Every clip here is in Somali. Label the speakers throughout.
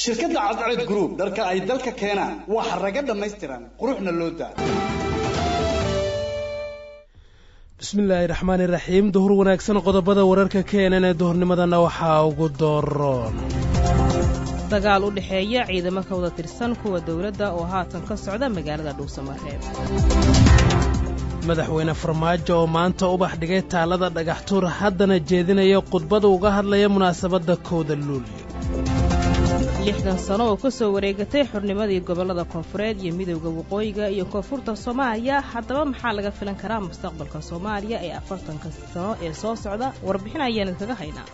Speaker 1: shirkadda cadceed group dharka ay dalka keenaan waa xaraga dhammaystiran quruxna loo daa
Speaker 2: bismillaahi raxmaani raxiim duhur wanaagsan qodobada wararka keenan ee duhurnimadana waxaa ugu dooroon
Speaker 3: dagaal u dhexeeya ciidamo ka wada tirsan kuwa dowladda oo haatan ka socda magaalada dhuusamareeb
Speaker 2: madaxweyne farmaajo oo maanta ubax dhigay taalada dhagaxtuur haddana jeedinaya khudbada uga hadlaya munaasabadda kowda luulyo
Speaker 3: lixdan sano oo ka soo wareegatay xurnimadii gobollada koonfureed iyo midowda waqooyiga iyo koonfurta soomaaliya haddaba maxaa laga filan karaa mustaqbalka soomaaliya ee afartanka sano ee soo socda warbixin ayaan idkaga haynaa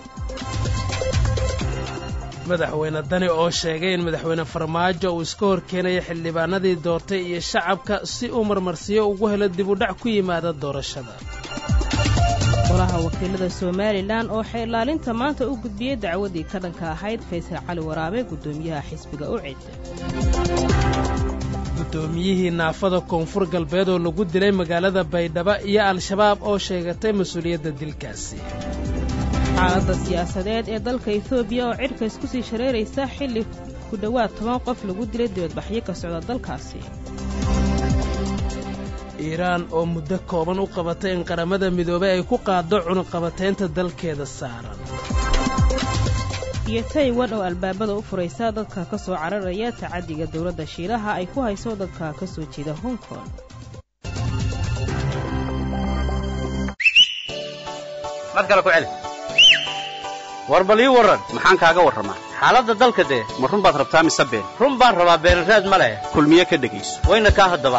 Speaker 2: madaxweyne dani oo sheegay in madaxweyne farmaajo uu iska hor keenaya xildhibaanadii doortay iyo shacabka si uu marmarsiyo ugu helo dib u dhac ku yimaada doorashada
Speaker 3: golaha wakiilada somalilan oo xeelaalinta maanta u gudbiyey dacwadii ka dhanka ahayd faysal cali waraabe guddoomiyaha xisbiga u cid
Speaker 2: guddoomiyihii naafada koonfur galbeed oo lagu dilay magaalada baydhabo iyo al-shabaab oo sheegatay mas-uuliyadda dilkaasi
Speaker 3: xaaladda siyaasadeed ee dalka etoobiya oo cidhka isku sii shareeraysa xilli ku dhowaad toban qof lagu dilay dibadbaxyo ka socda dalkaasi
Speaker 2: iiraan oo muddo kooban u qabatay in qaramada midoobay ay ku qaaddo cunuqabataynta dalkeeda saaran
Speaker 3: iyo taiwan oo albaabada u furaysa dadka ka soo cararaya tacaddiga dowladda shiilaha ay ku hayso dadka ka soo jeeda hong kong
Speaker 4: mad kale ku celi war bal ii warran maxaan kaaga warramaa xaaladda dalka dee ma run baad rabtaa mise been run baan rabaa beenraad ma leh kulmiye ka dhegayso wayna kaa haddaba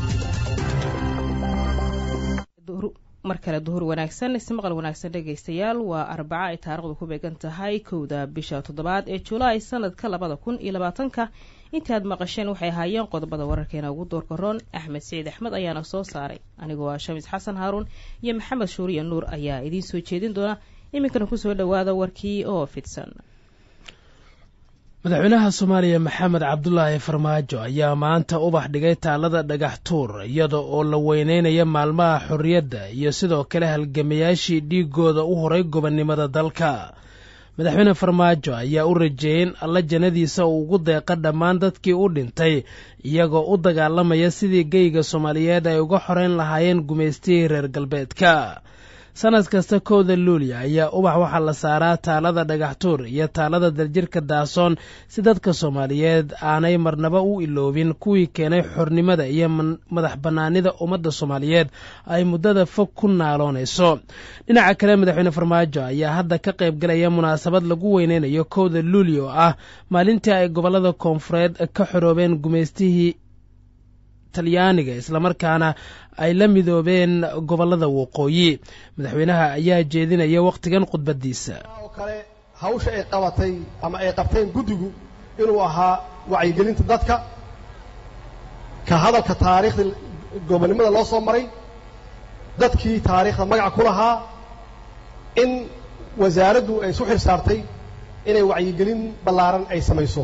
Speaker 3: mar kale duhur wanaagsan ismaqal wanaagsan dhegaystayaal waa arbaca ay taarikhdu ku beegan tahay kowda bisha toddobaad ee julaay sanadka labada kun iyo labaatanka intaad maqasheen waxay ahaayeen qodobada wararkeena ugu doorka roon axmed siciid axmed ayaana soo saaray anigoo ah shamiis xasan haaruun iyo maxamed shuuriya nuur ayaa idiin soo jeedin doona iminkana kusoo dhowaada warkii oo fidsan
Speaker 2: madaxweynaha soomaaliya maxamed cabdulaahi farmaajo ayaa maanta ubax dhigay taalada dhagax tuur iyada oo la weyneynaya maalmaha xorriyadda iyo sidoo kale halgamayaashii dhiigooda u horay gobonnimada dalka madaxweyne farmaajo ayaa u rajeeyey in alla jannadiisa uu ugu deeqa dhammaan dadkii u dhintay iyagoo u dagaalamaya sidii geyga soomaaliyeed ay uga xoreyn lahaayeen gumaystihii reer galbeedka sanad kasta kowda luuliya ayaa ubax waxaa la saaraa taalada dhagaxtuur iyo taalada daljirka daasoon si dadka soomaaliyeed aanay marnaba u iloobin kuwii keenay xornimada iyo madax bannaanida ummadda soomaaliyeed ay muddada fog ku naaloonayso dhinaca kale madaxweyne farmaajo ayaa hadda ka qayb galaya munaasabad lagu weyneynayo kowda luuliya oo ah maalintii ay gobollada koonfureed ka xoroobeen gumaystihii talyaaniga islamarkaana ay la midoobeen gobollada waqooyi madaxweynaha ayaa jeedinaya wakhtigan khudbaddiisa
Speaker 5: oo kale hawsha ay qabatay ama ay qabteen guddigu inuu ahaa wacyigelinta dadka ka hadalka taariikhda gobonnimada loo soo maray dadkii taariikhda magaca ku lahaa in wasaaraddu ay isu xil saartay inay wacyigelin ballaaran ay samayso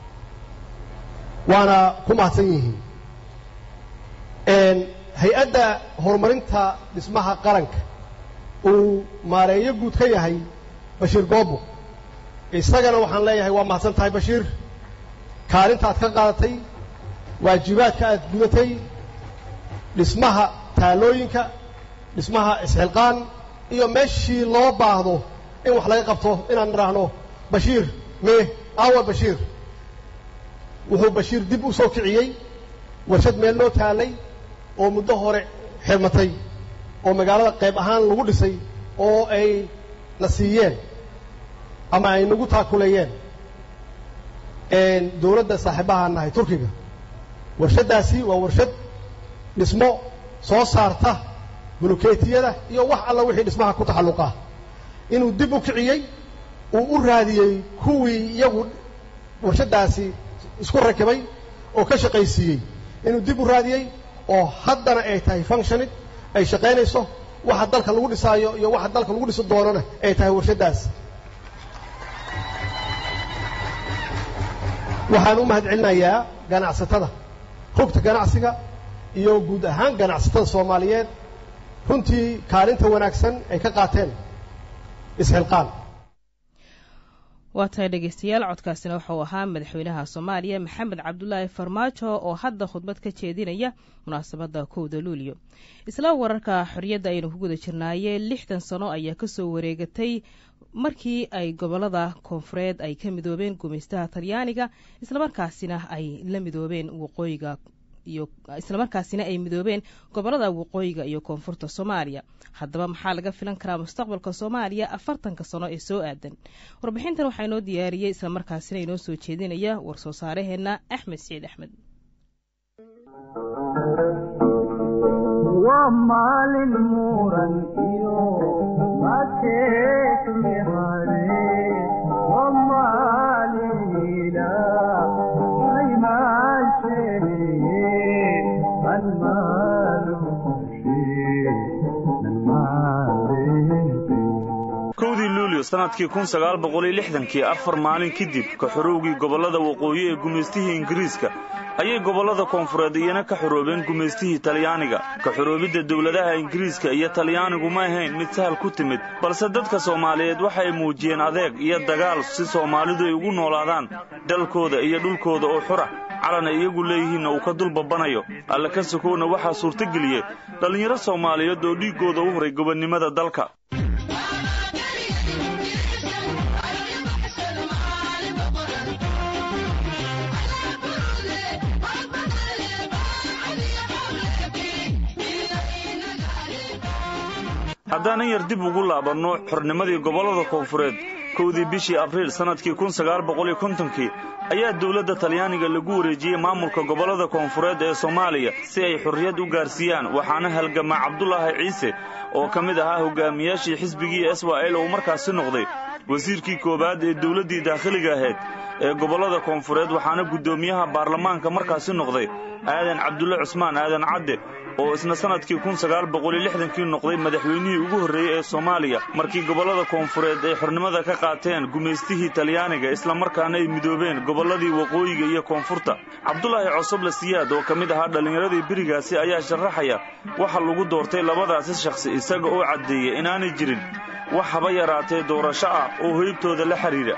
Speaker 5: waana ku mahadsan yihiin hay-adda horumarinta dhismaha qaranka uu maareeyo guud ka yahay bashiir goobo isagana waxaan leeyahay waa mahadsan tahay bashiir kaalinta aad ka qaadatay waajibaadka aad gudatay dhismaha taalooyinka dhismaha isxilqaan iyo meeshii loo baahdo in wax laga qabto inaan nidhaahno bashiir mee awa bashiir wuxuu bashiir dib u soo kiciyey warshad meel noo taalay oo muddo hore xirmatay oo magaalada qayb ahaan lagu dhisay oo ay na siiyeen ama ay nagu taakuleeyeen dowladda saaxiibahaan nahay turkiga warshaddaasi waa warshad dhismo soo saarta bulukeetiyada iyo wax alla wixii dhismaha ku taxalluqa inuu dib u kiciyey uu u raadiyey kuwii iyagu warshaddaasi isku rakibay oo ka shaqaysiiyey inuu dib u raadiyey oo haddana ay tahay functionid ay shaqaynayso waxa dalka lagu dhisaayo iyo waxa dalka lagu dhisi doonana ay tahay warshaddaas waxaan u mahad celinayaa ganacsatada rugta ganacsiga iyo guud ahaan ganacsatada soomaaliyeed runtii kaalinta wanaagsan ay ka qaateen isxilqaan
Speaker 3: waa tahay dhegeystayaal codkaasina wuxuu ahaa madaxweynaha soomaaliya maxamed cabdulaahi farmaajo oo hadda khudbad ka jeedinaya munaasabadda kowda luulyo isla wararka xorriyadda aynu ku guda jirnaaye lixdan sano ayaa kasoo wareegatay markii ay gobolada koonfureed ay ka midoobeen gumaystaha talyaaniga islamarkaasina ay la midoobeen waqooyiga iyo islamarkaasina ay midoobeen gobolada waqooyiga iyo koonfurta soomaaliya haddaba maxaa laga filan karaa mustaqbalka soomaaliya afartanka sano ee soo aadan warbixintan waxaa inoo diyaariyey islamarkaasina inoo soo jeedinaya war-soo saaraheenna axmed siciid axmed
Speaker 6: waa maalin muran iyo makeekmihare waa maalin ilaa aymaashee
Speaker 7: kowdii luulyo sannadkii kun sagaal boqoliyo lixdankii afar maalin kadib ka xorowgii gobollada waqooyi ee gumaystihii ingiriiska ayay gobollada koonfureed iyana ka xoroobeen gumaystihii talyaaniga ka xoroobidda dowladaha ingiriiska iyo talyaanigu ma ahayn mid sahal ku timid balse dadka soomaaliyeed waxay muujiyeen adeeg iyo dagaal si soomaalidu ay ugu noolaadaan dalkooda iyo dhulkooda oo xura calana iyagu leeyihiinna uu ka dulbabanayo alle ka sokowna waxaa suurtageliyey dhallinyaro soomaaliyeed oo dhiiggooda u huray gobonnimada dalka haddaanan yar dib ugu laabanno xornimadii gobollada koonfureed kowdii bishii abriil sannadkii kun sagaal boqoliyo kontonkii ayaa dowladda talyaaniga lagu wareejiyey maamulka gobollada koonfureed ee soomaaliya si ay xorriyad u gaarsiiyaan waxaana halgamaa cabdulaahi ciise oo ka mid ahaa hogaamiyaashii xisbigii isra-el uu markaasi noqday wasiirkii koowaad ee dowladdii daakhiliga ahayd ee gobollada koonfureed waxaana guddoomiyaha baarlamaanka markaasi noqday aadan cabdulle cusmaan aadan cadde oo isna sannadkii kun sagaal boqoliyo lixdankii noqday madaxweynihii ugu horreeyey ee soomaaliya markii gobollada koonfureed ay xornimada ka qaateen gumaystihii talyaaniga islamarkaana ay midoobeen gobolladii waqooyiga iyo koonfurta cabdulaahi cosoble siyaad oo ka mid ahaa dhallinyaradii berigaasi ayaa sharaxaya waxa lagu doortay labadaasi shakhsi isaga oo caddeeya inaanay jirin wax haba yaraatee doorasho ah oo hoybtooda la xidhiidha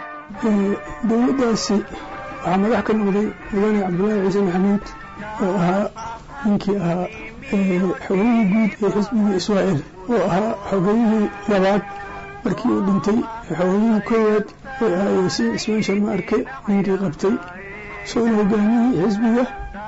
Speaker 8: dowladdaasi waxaa madax ka noqday mudane cabdulaahi ciise maxamuud oo ahaa ninkii ahaa xogeyihii guud ee xisbigii israa'el oo ahaa xogeyihii labaad markii uu dhintay xogeyihii koowaad ee ahaa yaasiin cismaan sharma arke ninkii qabtay isagona hogaamiyihii xisbiga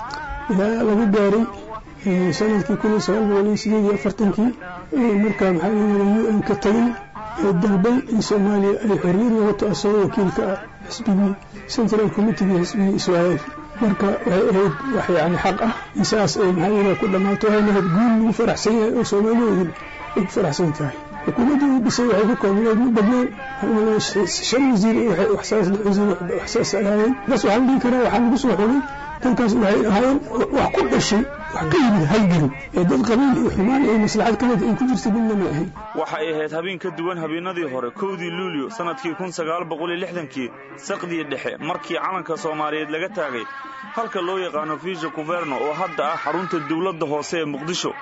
Speaker 8: ilaa laga gaaray sanadkii kun iyo sagaal boqol iyo sideed iyo afartankii markaa maxaa layidhahda u n ka tagay ee dalbay in soomaaliya ay xorriyad noqoto asagoo wakiilka ah xisbigii central committegii xisbigii israa'el marka waxay ahayd wax yani xaq ah in saas ay maxaa yidhaha ku dhammaato waxay lahayd guul lagu faraxsan yahay oo soomaaliyeedin ay ku faraxsan tahay xukuumaddii uu dhisay waxay ku koobnayd ma badneen shan wasiir waxsaas waxsaas ahaayeen bas waxaan dhihi karaa waxaa lagu soo xogay dadkaas waxay ahaayeen wax ku dhashay wax ka yimid halgeli ee dad qabiil iyo xumaan iyo maslaxad ka mid ay ku jirta midna ma ahayn
Speaker 7: waxay ahayd habeen ka duwan habeenadii hore kowdii luulyo sannadkii kun sagaal boqoliyo lixdankii saqdii dhexe markii calanka soomaaliyeed laga taagay halka loo yaqaano fiisha kuverno oo hadda ah xarunta dowladda hoose ee muqdisho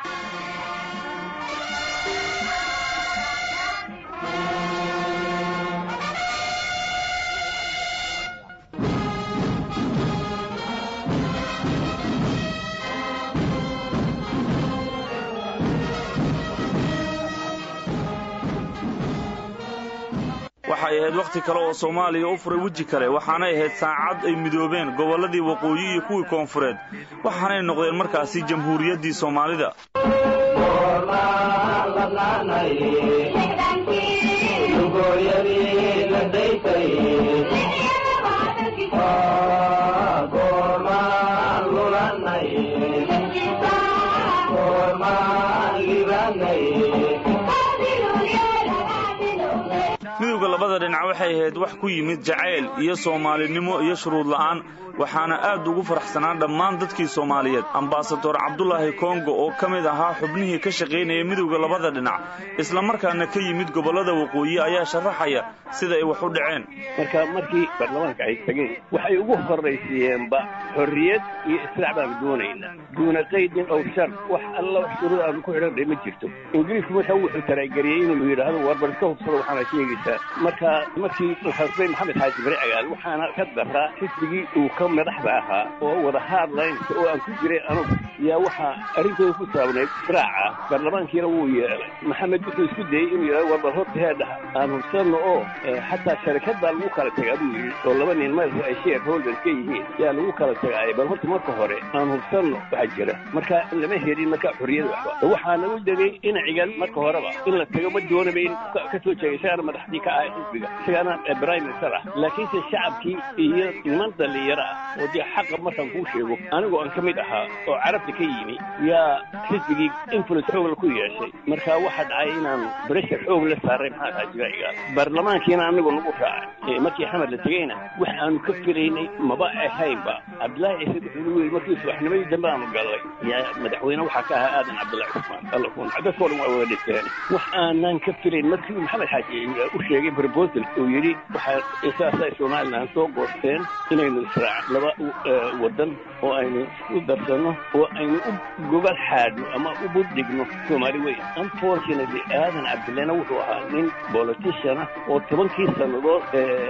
Speaker 7: waxay ahayd wakhti kale oo soomaaliya u furay weji kale waxaanay ahayd saacad ay midoobeen gobolladii waqooyi iyo kuwii koonfureed waxaanay noqdeen markaasi jamhuuriyaddii soomaalida midowda labada dhinac waxay ahayd wax ku yimid jacayl iyo soomaalinimo iyo shuruud la'aan waxaana aad ugu faraxsanaa dhammaan dadkii soomaaliyeed ambasador cabdulaahi kongo oo ka mid ahaa xubnihii ka shaqaynaya midowda labada dhinac islamarkaana ka yimid gobollada waqooyi ayaa sharaxaya sida ay wax u dhaceen
Speaker 9: marka markii baarlamaanka ay tageen waxay ugu horraysiiyeenba xorriyad iyo islaac baanu doonaynaa duuna qaydin ow shar wax alla wax shuruud aanu ku xidhan ma jirto ingiriisku marka wuxuu taraageliyey inuu yidhaahdo warbar iska hubsado waxaana sheegaysaa marka markii xusbay maxamed xaaji bari cagaal waxaana ka daraa xisbigii uu ka madaxda ahaa oo wada haadlaynta oo aan ku jiray anugu yaa waxaa arrintooda ku saabnayd israaca baarlamaankiina wuu yeelay maxamed wuxuu isku dayey inuu yidhahdo warbar horta heedhaha aan hubsanno oo xataa sharikad baa lagu kala tagaa buu yidhi oo laba nin madaxu ay sheer holder ka yihiin yaa lagu kala tagaay bal horta marka hore aan hubsanno waxaa jira marka lama helin marka xorriyada waxba waxaana u degay dhinacigan marka horeba in la tago ma doonaba in ka soo jeegay isagana madaxdii ka ahay xisbiga isagana prime minister ah laakiinse shacabkii iyo niman dhallinyaro ah oo dee xaqa markaan kuu sheego anigoo aan ka mid ahaa oo carabta ka yimi yaa xisbigii influence xoogla ku yeeshay marka waxaa dhacay inaan breshar xoog la saaray maxaa tahay jibaacigaas baarlamaankiina anigu nagu raacay markii xamar la tegeyna wax aanu ka filaynay maba ahaynba cabdillaahi ciise wuxuu yidhi markii subaxnimadii dambe aanu gallay yaa madaxweyne waxaa ka ahaa aadan cabdullahi cusmaan alla kun dadkoo dhan waa wada dhinteen wax aanan ka filayn markii maxamed xaaji u sheegay proposal uu yidhi waxaa saasay somalilan soo goosteen inaynu israac laba waddan oo aynu isku darsanno oo aynu u gobol xaadno ama u budhigno soomaali weyn unfortunately aadan cabdillahna wuxuu ahaa nin politiciana oo tobankii sannadood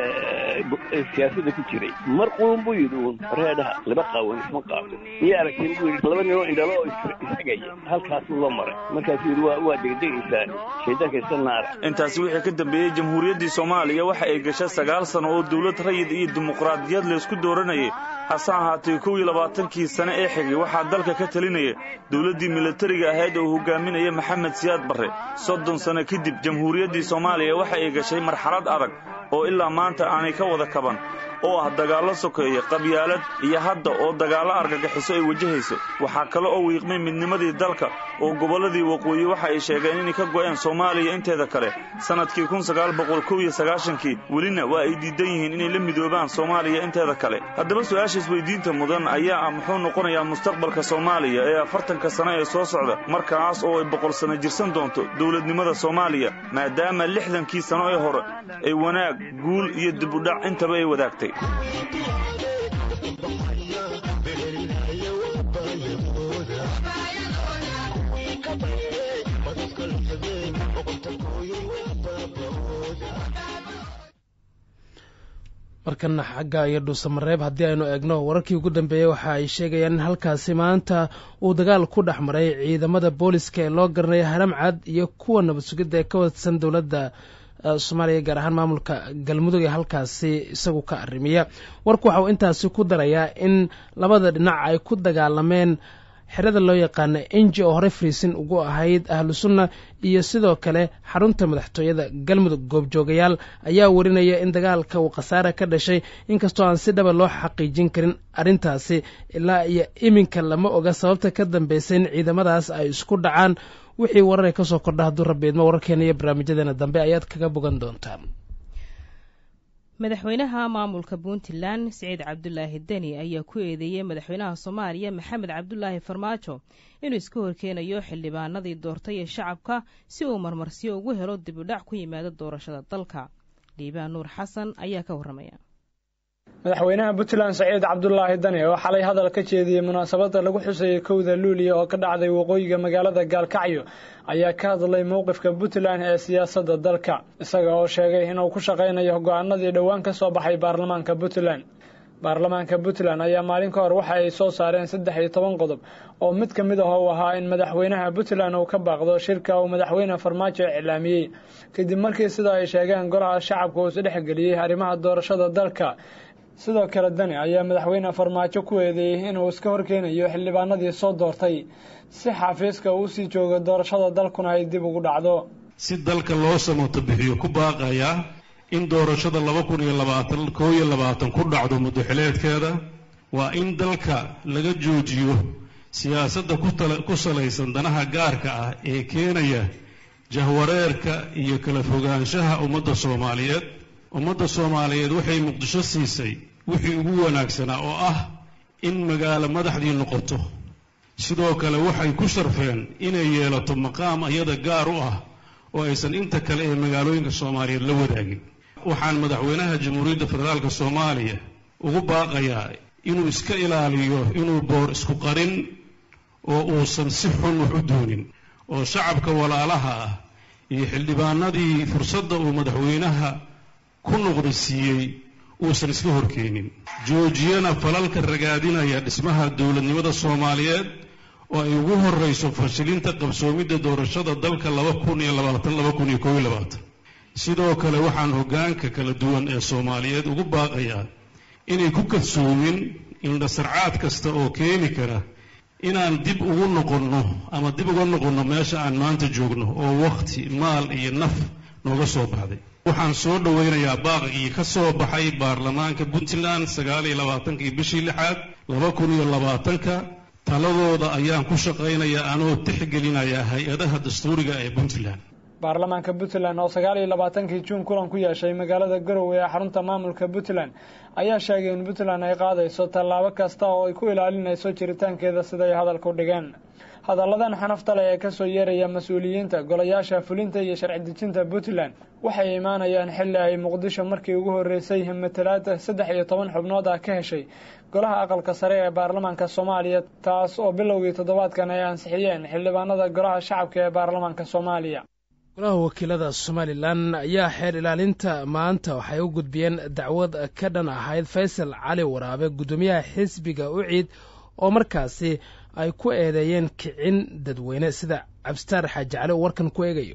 Speaker 9: siyaasadda ku jiray mar quun buu yidhi uun reedhaha laba qaawan isma qaato miya aragteen buu yidhi laba ninoo indhalo oo ishagaya halkaasuu la maray markaasuu yidhi waa waa degdegaysaan shaydaanka iska naara
Speaker 7: intaasi wixii ka dambeeyey jamhuuriyaddii soomaaliya waxa ay gashay sagaal sano oo dawlad rayid iyo dimuqraadiyad laysku dooranayay hase ahaatee kow iyo labaatankii sane ee xigay waxaa dalka ka talinaya dawladdii milatariga ahayd oo hogaaminaya maxamed siyaad barre soddon sano kadib jamhuuriyaddii soomaaliya waxa ay gashay marxalad adag oo ilaa maanta aanay ka wada kaban oo ah dagaallo sokeeya qabyaalad iyo hadda oo dagaallo argagixiso ay wajahayso waxaa kale oo wiiqmay midnimadii dalka oo gobolladii waqooyi waxa ay sheegeen inay ka go'een soomaaliya inteeda kale sannadkii kun sagaal boqol kow iyo sagaashankii welina waa ay diidan yihiin inay la midoobaan soomaaliya inteeda kale haddaba su-aasha isweydiinta mudan ayaa ah muxuu noqonayaa mustaqbalka soomaaliya ee afartanka sano ee soo socda markaas oo ay boqol sano jirsan doonto dowladnimada soomaaliya maadaama lixdankii sano ee hore ay wanaag guul iyo dibudhac intaba ay wadaagtay
Speaker 2: markana xagga iyo dhuusamareeb haddii aynu eegno wararkii ugu dambeeyey waxa ay sheegayaan in halkaasi maanta uu dagaal ku dhex maray ciidamada booliska ee loo garanaya haram cad iyo kuwa nabad sugidda ee ka wadsan dowladda soomaaliya gaar ahaan maamulka galmudug ee halkaasi isagu ka arrimiya warku waxa uu intaasi ku darayaa in labada dhinac ay ku dagaalameen xerada loo yaqaana enji oo horey friisin ugu ahayd ahlu sunna iyo sidoo kale xarunta madaxtooyada galmudug goobjoogayaal ayaa warinaya in dagaalka uu khasaare ka dhashay inkastoo aan si dhaba loo xaqiijin karin arrintaasi ilaa iyo iminka lama oga sababta ka dambaysa in ciidamadaas ay isku dhacaan wixii warare ka soo kordha hadduu rabbi idmo wararkeena iyo barnaamijyadeena dambe ayaad kaga bogan doontaan
Speaker 3: madaxweynaha maamulka puntland siciid cabdulaahi deni ayaa ku eedeeyey madaxweynaha soomaaliya maxamed cabdulaahi farmaajo inuu iska horkeenayo xildhibaanadii doortay ee shacabka si uu marmarsiyo ugu helo dibudhac ku yimaada doorashada dalka dhiibaan nuur xasan ayaa ka warramaya
Speaker 10: madaxweynaha puntland saciid cabdulaahi dani oo xalay hadal ka jeediyey munaasabadda lagu xusayay kowda luuliya oo ka dhacday waqooyiga magaalada gaalkacyo ayaa ka hadlay mowqifka puntland ee siyaasadda dalka isaga oo sheegay inuu ku shaqaynayo go-aanadii dhowaan ka soo baxay baarlamaanka puntland baarlamaanka puntland ayaa maalin ka hor waxa ay soo saareen saddex iyo toban qodob oo mid ka mid ah uu ahaa in madaxweynaha puntland uu ka baaqdo shirka uu madaxweyne farmaajo iclaamiyey kadib markii sida ay sheegeen golaha shacabka uu isdhexgeliyey arrimaha doorashada dalka sidoo kale dani ayaa madaxweyne farmaajo ku eedeeyey inuu iska horkeenayo xildhibaanadii soo doortay si xafiiska uu sii joogo doorashada dalkuna ay dib ugu dhacdo
Speaker 11: si dalka loo samato bixiyo ku baaqayaa in doorashada laba kun iyo labaatan koo iyo labaatan ku dhacdo muddoxileedkeeda waa in dalka laga joojiyo siyaasadda ku salaysan danaha gaarka ah ee keenaya jahwareerka iyo kala fogaanshaha ummadda soomaaliyeed ummadda soomaaliyeed waxay muqdisho siisay wixii ugu wanaagsanaa oo ah in magaalo madaxdii noqoto sidoo kale waxay ku sharfeen inay yeelato maqaam iyada gaar u ah oo aysan inta kale ee magaalooyinka soomaaliyeed la wadaagin waxaan madaxweynaha jamhuuriyadda federaalka soomaaliya ugu baaqayaa inuu iska ilaaliyo inuu boor isku qarin oo uusan si xun wax u doonin oo shacabka walaalaha ah iyo xildhibaanadii fursadda uu madaxweynaha ku noqda siiyey uusan iska horkeenin joojiyana falalka ragaadinaya dhismaha dowladnimada soomaaliyeed oo ay ugu horrayso fashilinta qabsoomidda doorashada dalka laba kun iyo labaatan laba kun iyo koob iyo labaatan sidoo kale waxaan hoggaanka kala duwan ee soomaaliyeed ugu baaqayaa inay ku kadsoomin indhasarcaad kasta oo keeni kara inaan dib ugu noqonno ama dib uga noqonno meesha aan maanta joogno oo wakhti maal iyo naf nooga soo baxday waxaan soo dhowaynayaa baaqigii ka soo baxay baarlamaanka puntland sagaal iyo labaatankii bishii lixaad laba kun iyo labaatanka taladooda ayaan ku shaqaynayaa anoo tixgelinaya hay-adaha dastuuriga ee puntland
Speaker 10: baarlamaanka puntland oo sagaal iyo labaatankii juun kulan ku yeeshay magaalada garowe ee xarunta maamulka puntland ayaa sheegay in puntland ay qaadayso tallaabo kasta oo ay ku ilaalinayso jiritaankeeda siday hadalka u dhigeen hadalladan xanafta leh ee kasoo yeeraya mas-uuliyiinta golayaasha fulinta iyo sharci dejinta puntland waxay imaanayaan xilli ay muqdisho markii ugu horreysay matalaada saddex iyo toban xubnood ah ka heshay golaha aqalka sare ee baarlamaanka soomaaliya taas oo bilowgii toddobaadkan ay ansixiyeen xildhibaanada golaha shacabka ee baarlamaanka soomaaliya
Speaker 2: golaha wakiilada somalilan ayaa xeer ilaalinta maanta waxay u gudbiyeen dacwad ka dhan ahayd faysal cali waraabe guddoomiyaha xisbiga uciid oo markaasi ay ku eedeeyeen kicin dadweyne sida cabsitaar xaaji cali oo warkan ku eegayo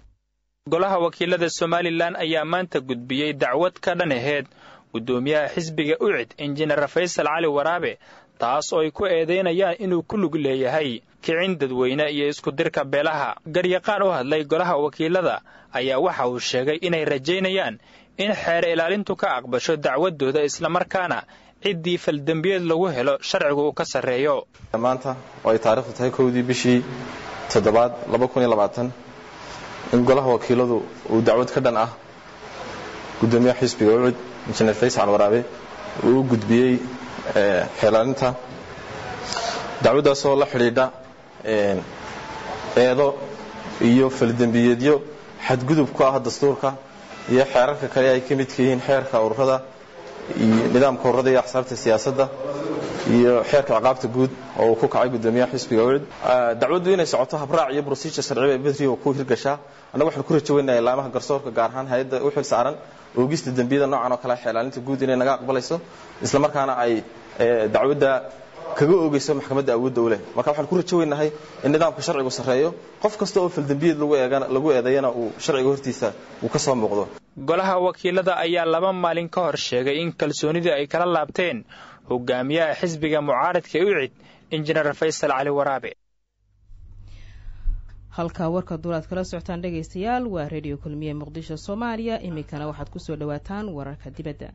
Speaker 12: golaha wakiilada somalilan ayaa maanta gudbiyey dacwad ka dhan aheyd guddoomiyaha xisbiga ucid injineer faysal cali waraabe taas oo ay ku eedaynayaan inuu ku lug leeyahay kicin dadweyne iyo iskudirka beelaha garyaqaan u hadlay golaha wakiilada ayaa waxa uu sheegay inay rajaynayaan in xeer ilaalintu ka aqbasho dacwaddooda islamarkaana ciddii faldembiyeed lagu helo sharcigu uu ka sarreeyo
Speaker 13: maanta oo ay taariikhdu tahay kowdii bishii toddobaad in golaha wakiiladu uu dacwad ka dhan ah guddoomiyaha xisbiga ucud injineer faysal waraabe uu u gudbiyey xeelaalinta dacwaddaasoo la xidhiidha eedo iyo faldembiyeedyo xadgudub ku ah dastuurka iyo xeerarka kale ay ka midka yihiin xeerka ururada iyo nidaamka ururada iyo axsaabta siyaasadda iyo xeerka ciqaabta guud oo uu ku kacay guddoomiyaha xisbiga ucud dacwaddu inay socoto habraac iyo brosijur sharciba ee bedriga ku hirgashaa annaga waxaan ku rajaweynayaa ilaamaha garsoorka gaar ahaan hay-adda u xil saaran oogista dembiyada noocan oo kale xeelaalinta guud inay naga aqbalayso islamarkaana ay dacwadda kaga oogeyso maxkamadda awoodda u leh marka waxaan ku rajaweynahay in nidaamka sharcigu sarreeyo qof kasta oo faldembiyeed lagu eedeeyana uu sharciga hortiisa uu ka soo muuqdo
Speaker 12: golaha wakiilada ayaa laba maalin ka hor sheegay in kalsoonidii ay kala laabteen hogaamiyaha xisbiga mucaaradka ucid injineer faysal cali waraabe
Speaker 3: halkaa warka duulaad kala socotaan dhegaystayaal waa redio kulmiye muqdisho soomaaliya iminkana waxaad ku soo dhowaataan wararka dibadda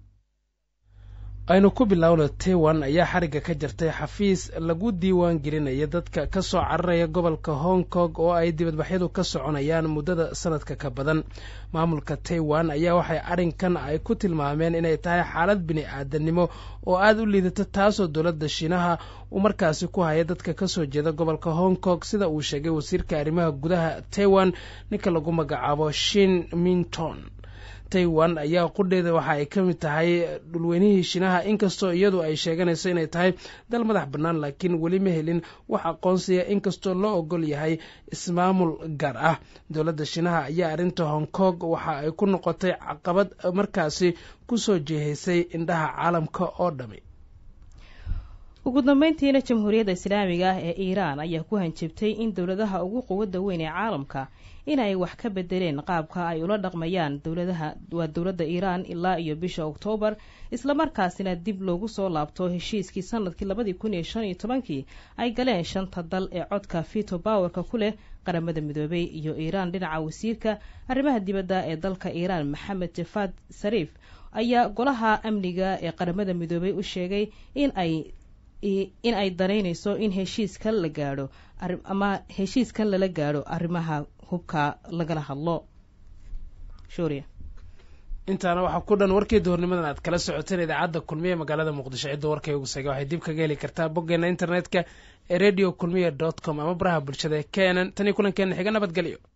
Speaker 2: aynu ku bilowno taiwan ayaa xarigga ka jirtay xafiis lagu diiwaan gelinaya dadka ka soo cararaya gobolka hong kong oo ay dibadbaxyadu ka soconayaan muddada sanadka ka badan maamulka taiwan ayaa waxay arrinkan ay ku tilmaameen inay tahay xaalad bini aadanimo oo aada u liidata taasoo dowladda shiinaha uu markaasi ku haya dadka ka soo jeeda gobolka hong kong sida uu sheegay wasiirka arrimaha gudaha taiwan ninka lagu magacaabo shin minton taiwan ayaa qudheeda waxa ay ka mid tahay dhulweynihii shiinaha inkastoo iyadu ay sheeganayso inay tahay dal madax bannaan laakiin weli ma helin wax aqoonsiya inkastoo loo ogol yahay ismaamul gaar ah dowladda shiinaha ayaa arrinta hong kong waxa ay ku noqotay caqabad markaasi kusoo jeehaysay indhaha caalamka oo dhami
Speaker 3: ugu dambeyntiina jamhuuriyadda islaamiga ah ee iiraan ayaa ku hanjabtay in dowladaha ugu quwadda weyn ee caalamka inay wax ka bedeleen qaabka ay ula dhaqmayaan dowladaha waa dowladda iiraan ilaa iyo bisha oktoobar islamarkaasina dib loogu soo laabto heshiiskii sanadkii labadii kun iyo shan iyo tobankii ay galeen shanta dal ee codka fito bowerka ku leh qaramada midoobay iyo iiraan dhinaca wasiirka arrimaha dibadda ee dalka iiraan maxamed jafaad sariif ayaa golaha amniga ee qaramada midoobay u sheegay in ay in ay danaynayso in heshiiskan la gaadho ama heshiiskan lala gaadho arrimaha hubka lagala hadlo shuuriya
Speaker 2: intaana waxaa ku dhan warkii duhurnimadan aad kala socoteen idaacadda kulmiye magaalada muqdisho cidda warkay ugu seega waxay dib kaga heli kartaa boggeena internetka ee radio kulmiye dot com ama baraha bulshada ee kenen tan iyo kulankeena xiga nabadgelyo